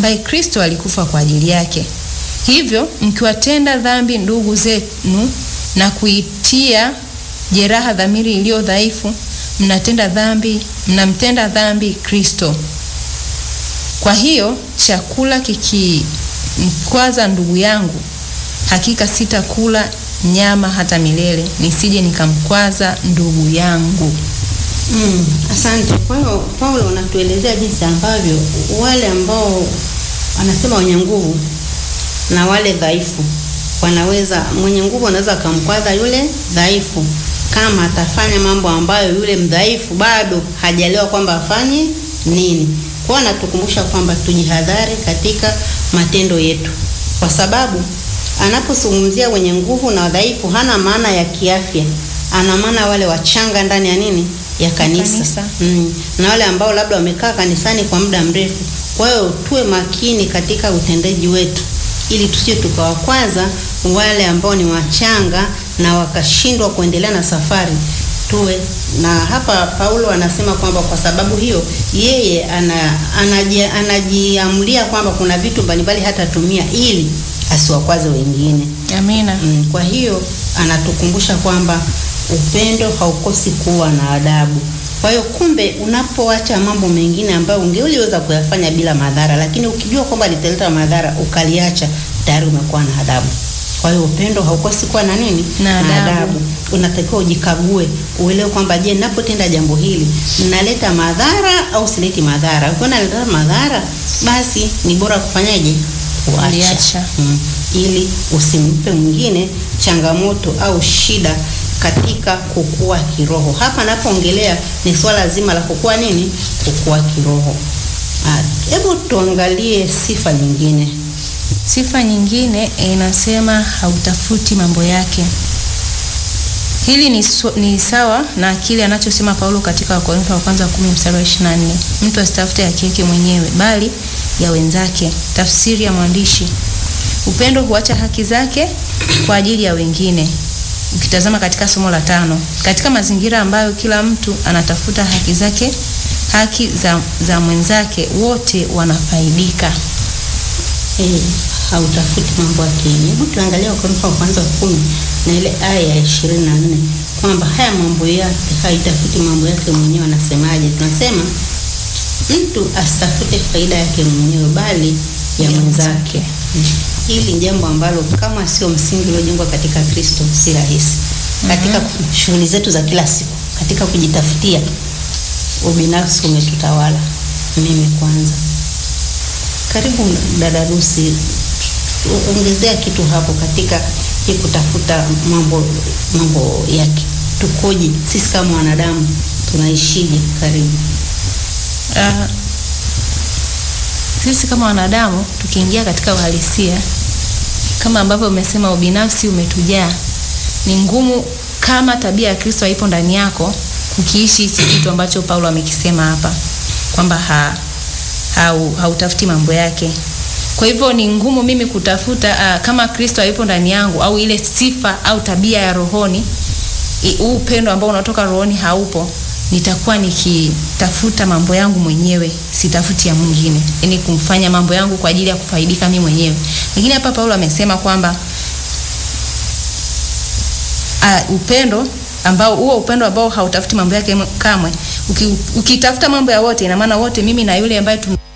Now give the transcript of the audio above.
ambaye Kristo alikufa kwa ajili yake. Hivyo mkiwatenda dhambi ndugu zenu na kuitia jeraha dhamiri iliyo dhaifu, mnatenda dhambi, mnamtenda dhambi Kristo. Kwa hiyo chakula kikimkwaza ndugu yangu, hakika sitakula nyama hata milele, nisije nikamkwaza ndugu yangu. Mm, asante. Kwa hiyo Paulo unatuelezea jinsi ambavyo wale ambao anasema wenye nguvu na wale dhaifu wanaweza, mwenye nguvu anaweza akamkwaza yule dhaifu kama atafanya mambo ambayo yule mdhaifu bado hajaliwa kwamba afanye nini. Kwa hiyo anatukumbusha kwamba tujihadhari katika matendo yetu, kwa sababu anapozungumzia wenye nguvu na wadhaifu hana maana ya kiafya, ana maana wale wachanga ndani ya nini ya kanisa, Kanisa. Mm. na wale ambao labda wamekaa kanisani kwa muda mrefu. Kwa hiyo tuwe makini katika utendaji wetu ili tusije tukawakwaza wale ambao ni wachanga na wakashindwa kuendelea na safari. Tuwe na hapa, Paulo anasema kwamba kwa sababu hiyo yeye ana, anaji, anajiamulia kwamba kuna vitu mbalimbali hatatumia ili asiwakwaze wengine. Amina. Mm, kwa hiyo anatukumbusha kwamba upendo haukosi kuwa na adabu. Kwa hiyo kumbe, unapoacha mambo mengine ambayo ungeliweza kuyafanya bila madhara, lakini ukijua kwamba litaleta madhara ukaliacha, tayari umekuwa na adabu. Kwa hiyo upendo haukosi kuwa na nini? Na adabu. Unatakiwa ujikague, uelewe kwamba je, ninapotenda jambo hili ninaleta madhara au sileti madhara? Ukiona naleta madhara, basi ni bora kufanyaje? Kuacha. Kuliacha. Mm, ili usimpe mwingine changamoto au shida katika kukua kiroho. Hapa napoongelea ni swala zima la kukua nini? Kukua kiroho. Ah, Hebu tuangalie sifa nyingine. Sifa nyingine inasema hautafuti mambo yake. Hili ni, su, ni sawa na kile anachosema Paulo katika Wakorintho wa kwanza 10 mstari wa 24. Mtu asitafute haki yake mwenyewe bali ya wenzake. Tafsiri ya mwandishi. Upendo huacha haki zake kwa ajili ya wengine. Ukitazama katika somo la tano, katika mazingira ambayo kila mtu anatafuta haki zake, haki za, za mwenzake, wote wanafaidika. Eh, hautafuti mambo ya kienyeji. Hebu tuangalie Wakorintho wa kwanza kumi na ile aya ya ishirini na nne kwamba haya mambo yake haitafuti mambo yake mwenyewe. Anasemaje? Tunasema mtu asitafute faida yake mwenyewe bali ya Ya mwenzake. mwenzake. Mm. Hili ni jambo ambalo kama sio msingi uliojengwa katika Kristo si rahisi katika shughuli zetu za kila siku, katika kujitafutia. Ubinafsi umetutawala. Mimi kwanza karibu dada Lucy, ongezea kitu hapo katika hii kutafuta mambo mambo ya ki- tukoje sisi kama wanadamu tunaishije? Karibu. Ah, sisi kama wanadamu tukiingia katika uhalisia kama ambavyo umesema ubinafsi umetujaa, ni ngumu kama tabia ya Kristo haipo ndani yako kukiishi hichi kitu ambacho Paulo amekisema hapa kwamba ha, hau, hautafuti mambo yake. Kwa hivyo ni ngumu mimi kutafuta ah, kama Kristo haipo ndani yangu au ile sifa au tabia ya rohoni i- huu upendo ambao unatoka rohoni haupo, nitakuwa nikitafuta mambo yangu mwenyewe, sitafuti ya mwingine, yaani kumfanya mambo yangu kwa ajili ya kufaidika mimi mwenyewe. Lakini hapa Paulo amesema kwamba uh, upendo ambao huo upendo ambao hautafuti mambo yake kamwe, uki, ukitafuta mambo ya wote, ina maana wote, mimi na yule ambaye tuna